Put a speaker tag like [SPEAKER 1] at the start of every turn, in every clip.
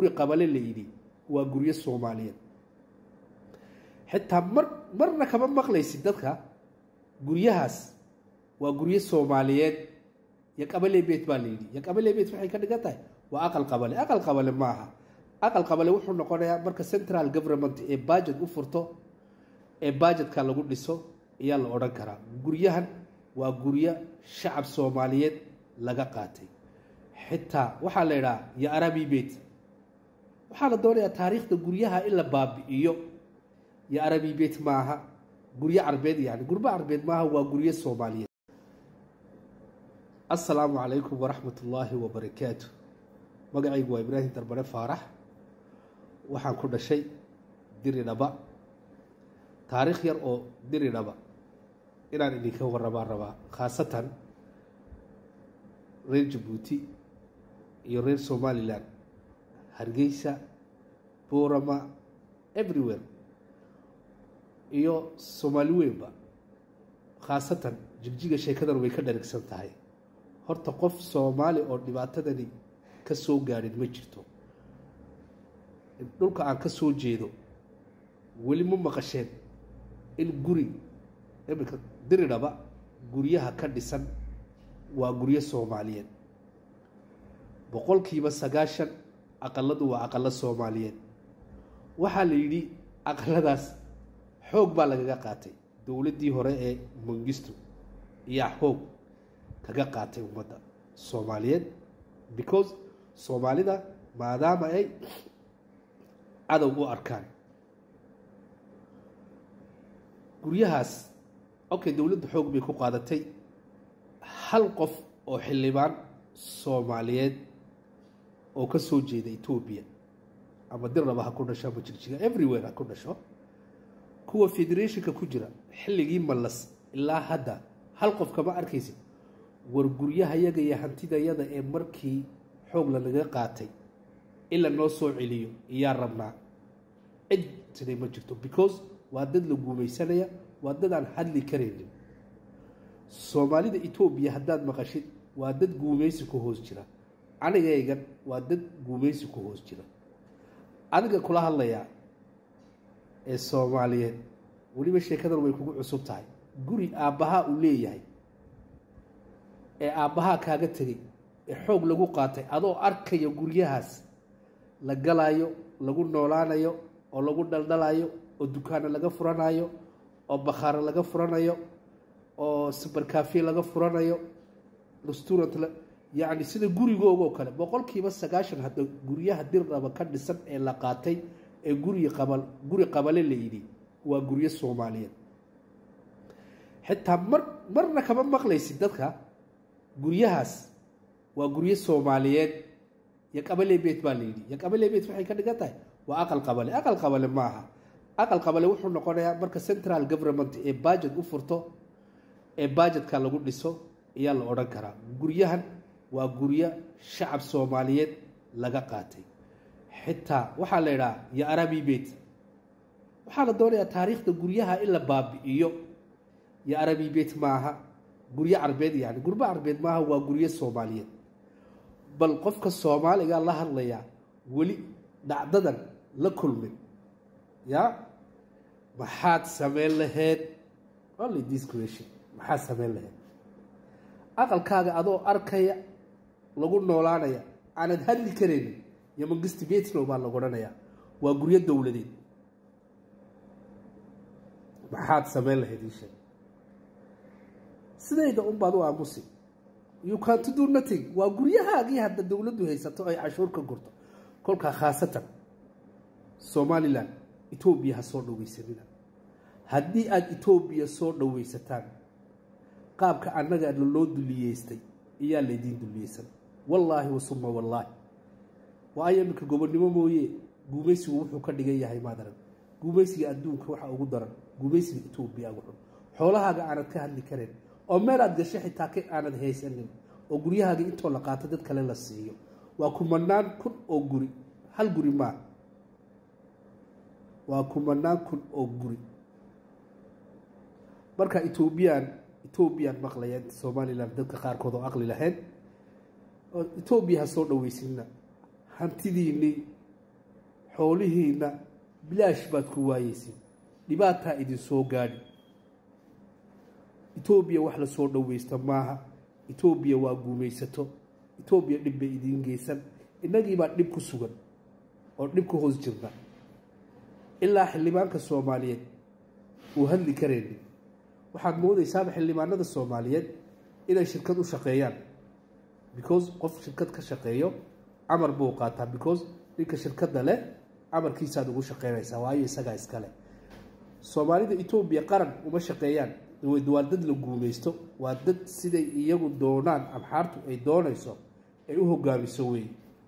[SPEAKER 1] guri qabale la yidhi waa guryo soomaaliyeed xitaa mar marna kama maqlaysid dadka guryahaas waa guryo soomaaliyeed iyo qabale beet baa la yidhi iyo qabale beet waxay ka dhigan tahay waa aqal qabale aqal qabale maaha aqal qabale wuxuu noqonayaa marka central government ee budget u furto ee budgetka lagu dhiso ayaa la odhan karaa guryahan waa guryo shacab soomaaliyeed laga qaatay xitaa waxaa la idhaha yo arabi beit waxaa la doonayaa taariikhda guryaha in la baabi'iyo yo arabi beit maaha guryo carbeed yani gurbo carbeed maaha waa guryo soomaaliyeed assalaamu calaykum waraxmat ullaahi wabarakaatu magacaygu waa ibraahim darbane faarax waxaan ku dhashay diri dhaba taariikh yar oo diri dhaba inaan idinka warramaan rabaa khaasatan reer jabuuti iyo reer somalilan hargeysa boorama everywhere iyo soomaali weynba khaasatan jigjiga sheekadan way ka dharigsan tahay horta qof soomaali oo dhibaatadani ka soo gaadhin ma jirto dhulka aan ka soo jeedo weli ma maqasheen in guri iminka diridhaba guryaha ka dhisan waa guryo soomaaliyeed boqolkiiba sagaashan aqaladu waa aqalo soomaaliyeed waxaa la yidhi aqaladaas xoog baa lagaga qaatay dowladdii hore ee mangistu iyaa xoog kaga qaatay ummadda soomaaliyeed because soomaalida maadaama ay cadow u arkaan guryahaas okay dowladda xoog bay ku qaadatay hal qof oo xildhibaan soomaaliyeed oo ka soo jeeda etoobiya ama dirnaba ha ku dhasho ama jigjiga everywhere ha ku dhasho kuwa federationka ku jira xilligii mallas ilaa hadda hal qof kama arkaysid war guryahayaga iyo hantidayada ee markii xoog lanaga qaatay in la noo soo celiyo iyaa rabnaa cid siday ma jirto because waa dad la guumaysanaya waa dad aan hadli karaynin soomaalida etoobiya haddaad maqashid waa dad guumaysi ku hoos jira anigaygan waa dad guumaysi ku hoos jira adiga kula hadlayaa ee soomaaliyeed weliba sheekadan way kugu cusub tahay guri aabbahaa uu leeyahay ee aabbahaa kaaga tegay ee xoog lagu qaatay adoo arkaya guryahaas la galaayo lagu noolaanayo oo lagu dhaldhalayo oo dukaano laga furanayo oo bakhaaro laga furanayo oo subercafe laga furanayo restaurant yacni sida gurigoogoo kale boqolkiiba sagaashan hadda guryaha dirraba ka dhisan ee la qaatay ee guri qabal guri qabale la yidhi waa guryo soomaaliyeed xitaa mar marna kama maqlaysid dadka guryahaas waa guryo soomaaliyeed iyo qabale beet baa la yidhi iyo qabale beet waxay ka dhigan tahay waa aqal qabale aqal qabale maaha aqal qabale wuxuu noqonayaa marka central government ee budget u furto ee budgetka lagu dhiso ayaa la odhan karaa guryahan waa guryo shacab soomaaliyeed laga qaatay xitaa waxaa la idhaha yo arabi beit waxaa la doonayaa taariikhda guryaha in la baabi'iyo yo arabi beit maaha guryo carbeed yani gurbo carbeed maaha waa guryo soomaaliyeed bal qofka soomaaliga la hadlayaa weli dhacdadan la kulmay ya maxaad sameyn laheyd only this question maxaad sameyn laheyd aqalkaaga adoo arkaya lagu noolaanaya aanad hadli karaynin iyo mangisti betno baa lagu odhanayaa waa guryo dowladeed maxaad sameyn lahayd ii sheeg sidayda unbaad u aamusi you canto do nothing waa guryahaagii hadda dowladdu haysato ay cashuur ka gurto kolkaa khaasatan somalilan etoobiya ha soo dhoweysanina haddii aada etoobiya soo dhoweysataan qaabka annaga loo duliyeystay iyaa laydiin duliyeysan wallaahi wasuma wallaahi waayo iminka gobonnimo mooye guumaysigu wuxuu ka dhigan yahay maadaran guumaysiga adduunka waxa ugu daran guumaysiga etoobiya ugu xun xoolahaaga aanad ka hadli karayn oo meel aad gasho xitaa ka aanad haysanin oo guryahaaga intoo la qaato dad kale la siiyo waa kumanaan kun oo guri hal guri maa waa kumanaan kun oo guri marka etoobiyaan etoobiyaan maqlayaan somalilan dadka qaarkood oo aqli lahayn oo etoobiya ha soo dhoweysinna hantidiinii xoolihiina bilaash baad ku waayeysin dhibaataa idin soo gaadhi etoobiya wax la soo dhoweysta maaha etoobiya waa guumaysato etoobiya dhib bay idiin geysan innagiibaa dhib ku sugan oo dhib ku hoos jirna ilaa xildhibaanka soomaaliyeed uu hadli karaynin waxaad moodaysaaba xildhibaanada soomaaliyeed inay shirkad u shaqeeyaan because qof shirkad ka shaqeeyo camar buu qaataa because ninka shirkadda leh camarkiisaad ugu shaqeynaysaa waayo isagaa iskale soomaalida etoobiya qaran uma shaqeeyaan waa dad la guumaysto waa dad siday iyagu doonaan amxaartu ay doonayso ay u hogaamiso wey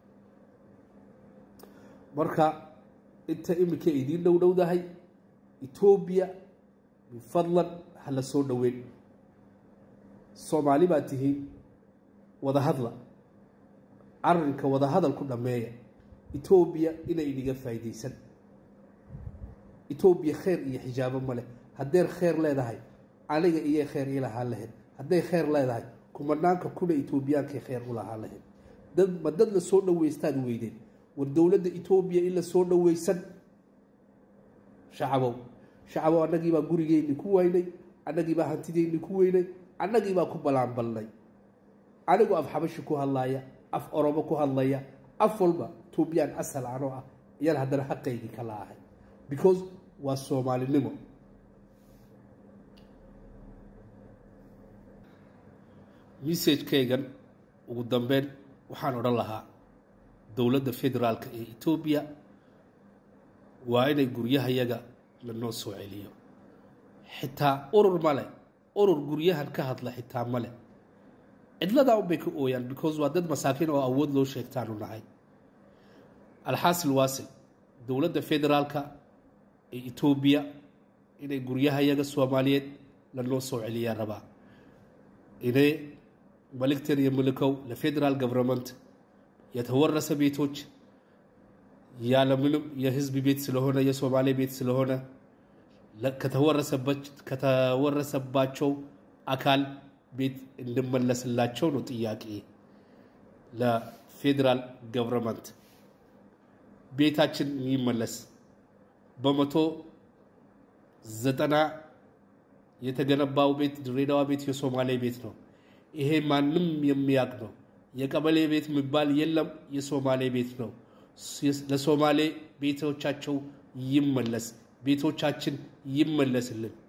[SPEAKER 1] marka inta iminka idiin dhow dhowdahay etoobiya bifadlan ha la soo dhoweyn soomaali baa tihiin wadahadla arrinka wadahadal ku dhammeeya etoobiya inay idhiga faa'iidaysan etoobiya kheyr iyo xijaabo ma leh hadday kheyr leedahay aniga iyay kheyr ii lahaan lahayd hadday kheyr leedahay kumanaanka kuna etoobiyaankay kheyr u lahaan lahayd dad ma dad la soo dhoweystaad weydeen war dowladda etoobiya in la soo dhoweysan shacabow shacabow annagiibaa gurigeyni ku waynay annagiibaa hantideyni ku weynay annagiibaa ku ballaanbalnay anigu af xabashi ku hadlaaya af oromo ku hadlaya af walba etoobiyaan asal anoo ah ayaan haddana xaqaygii ka laahay because waa soomaalinimo messagekaygan ugu dambeyn waxaan odhan lahaa dowladda federaalka ee etoobiya waa inay guryahayaga lanoo soo celiyo xitaa urur male urur guryahan ka hadla xitaa male cidladaa unbay ka ooyaan because waa dad masaakiin oo awood loo sheegtaanu nahay alxaasil waasil dowladda federaalka ee etoobiya inay guryahayaga soomaaliyeed lanoo soo celiyaa rabaa inay መልእክትን የምልከው ለፌዴራል ገቨርንመንት የተወረሰ ቤቶች ያለምንም የህዝብ ቤት ስለሆነ የሶማሌ ቤት ስለሆነ ከተወረሰባቸው አካል ቤት እንድመለስላቸው ነው ጥያቄ ለፌዴራል ገቨርንመንት ቤታችን ይመለስ። በመቶ ዘጠና የተገነባው ቤት ድሬዳዋ ቤት የሶማሌ ቤት ነው። ይሄ ማንም የሚያውቅ ነው። የቀበሌ ቤት የሚባል የለም፣ የሶማሌ ቤት ነው። ለሶማሌ ቤቶቻቸው ይመለስ፣ ቤቶቻችን ይመለስልን።